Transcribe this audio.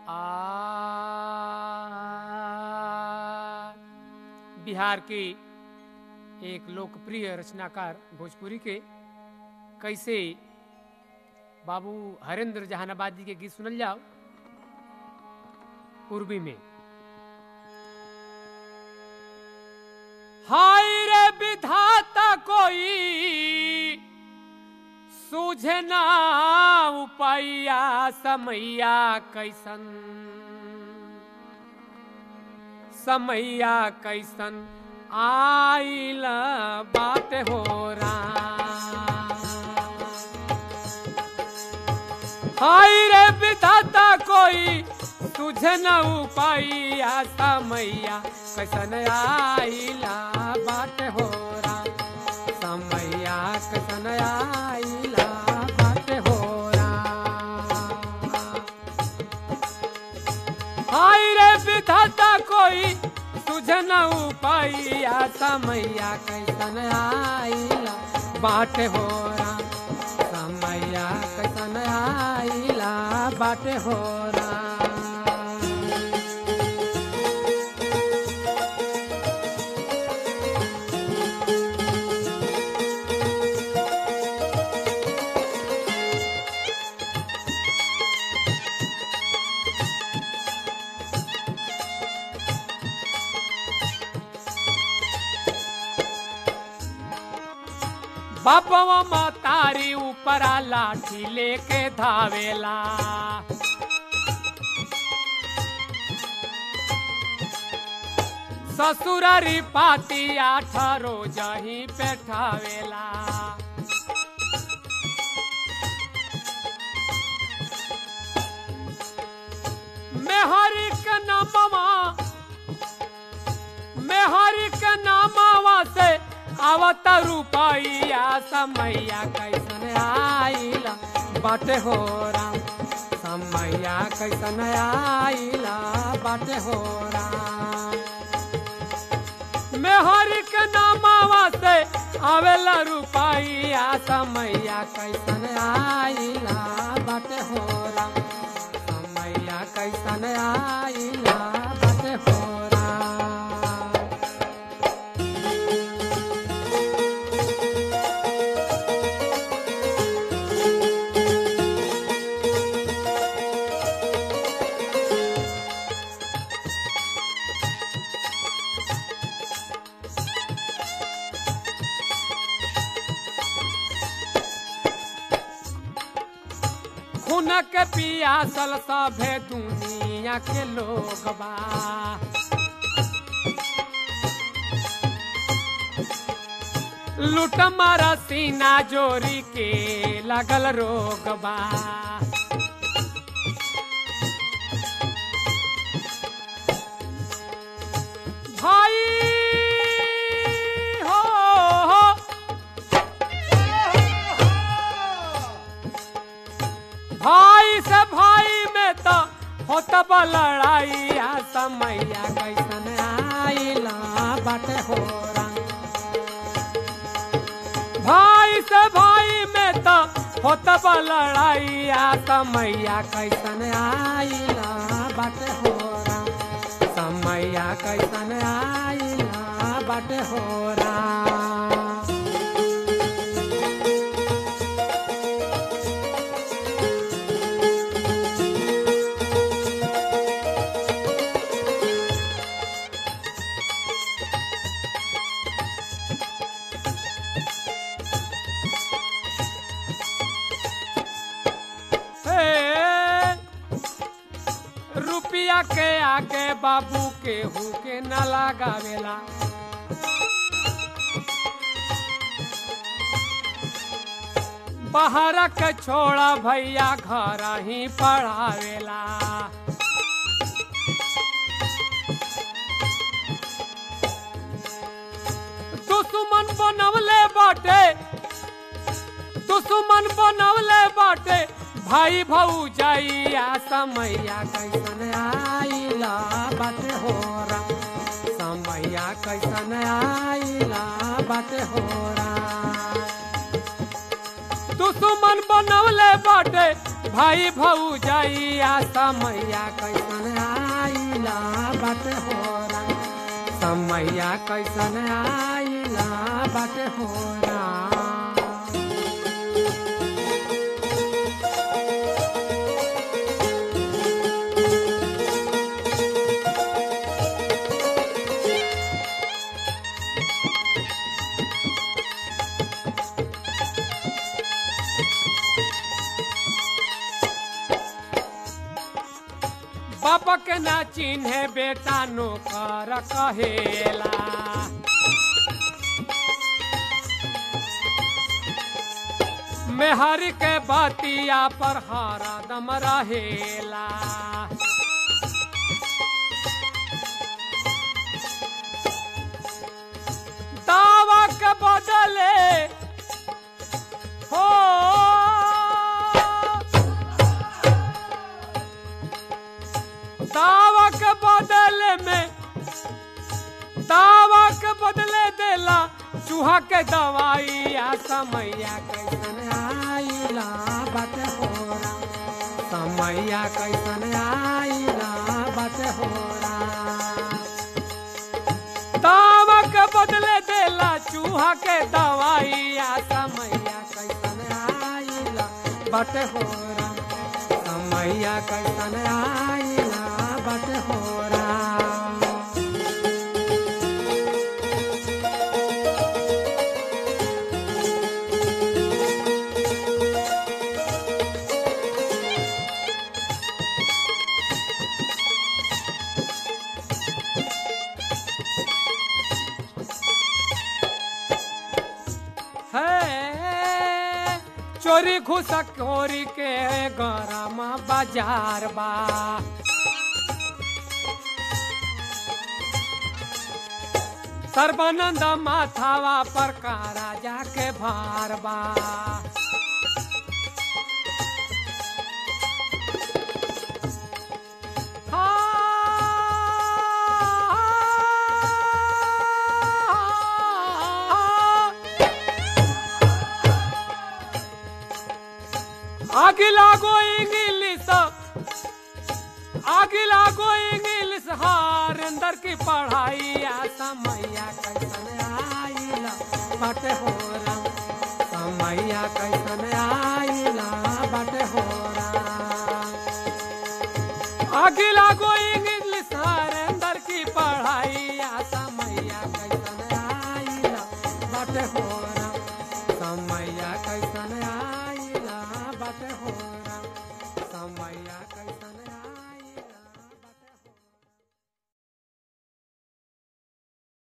आ बिहार के एक लोकप्रिय रचनाकार भोजपुरी के कैसे बाबू हरेंद्र जहानाबादी के गीत सुनल जाओ पूर्वी में हाय रे विधाता कोई सूझे ना उपैया समैया कैसन समैया कैसन आइल बात हो हाय रे विधाता कोई तुझे न उपाइया समैया कैसन आइला बात हो समैया कैसन आइला बात हो हाय रे विधाता कोई तुझे न उपाइया समैया कैसन आइला बाट हो समैया कैसन आइला बाट हो बापवा मतारी ऊपरा लाठी लेके धावेला ससुरारी पाती आठारो जही पेठावेला मेहरी के नामवा मेहरी के नामवा से आवत रुपैया समैया कैसन आइला बाटे हो राम समैया कैसन आइला बाटे हो राम मेहरी के नामावा से आवेला रुपैया समैया कैसन आइला बाटे हो राम समैया कैसन आइला बाटे हो राम खुनक पियासल सभे दुनिया के लोग बा लूट मारा सीना जोरी के लगल रोग बा भाई हो, हो भाई से भाई में तो होत बा लड़ाई आ समैया कैसन आइला बाटे हो भाई से भाई में तो होत बा लड़ाई आ समैया कैसन आइला बाटे हो समैया कैसन आइला बाटे हो हे, रुपया के आगे बाबू के हु के न लगावेला बाहर के छोड़ा भैया घर ही पढ़ावेला दुश्मन बनवले बाटे दुश्मन बनवले बाटे भाई भाऊ जाइया समैया कैसन आइला बाटे हो समैया कैसन आइला बाटे हो दुश्मन बनवले बाटे भाई भौजैया समैया कैसन आइला बाटे होरा समैया कैसन आइला बाटे होरा बाप के ना चिन्हे बेटा नौकर कहेला मेहर के बतिया पर हरदम रहेला दावा के बदले हो दावा के बदले में दावा के बदले देला चूहा के दवाई आ समैया कैसन आइला बाटे होरा समैया कैसन आइला बाटे होरा दावा के बदले देला चूहा के दवाई आ समैया कैसन आइला बाटे होरा समैया कैसन आइला बाटे होरा है चोरी घुसखोरी के गरम बाजार बा सर्वानंद माथावा पर का राजा के भार बा हाँ। आगे लागो इंग्लिश आगे लागो इंग्लिश हार अंदर की पढ़ाई आ समैया कैसन आइला बाटे हो रहा समैया कैसन आइला बाटे हो रहा आगे लागो इंग्लिश हार अंदर की पढ़ाई आ समैया कैसन आइला बाटे हो रहा समैया कैसन आइला बाटे हो रहा समैया कैसन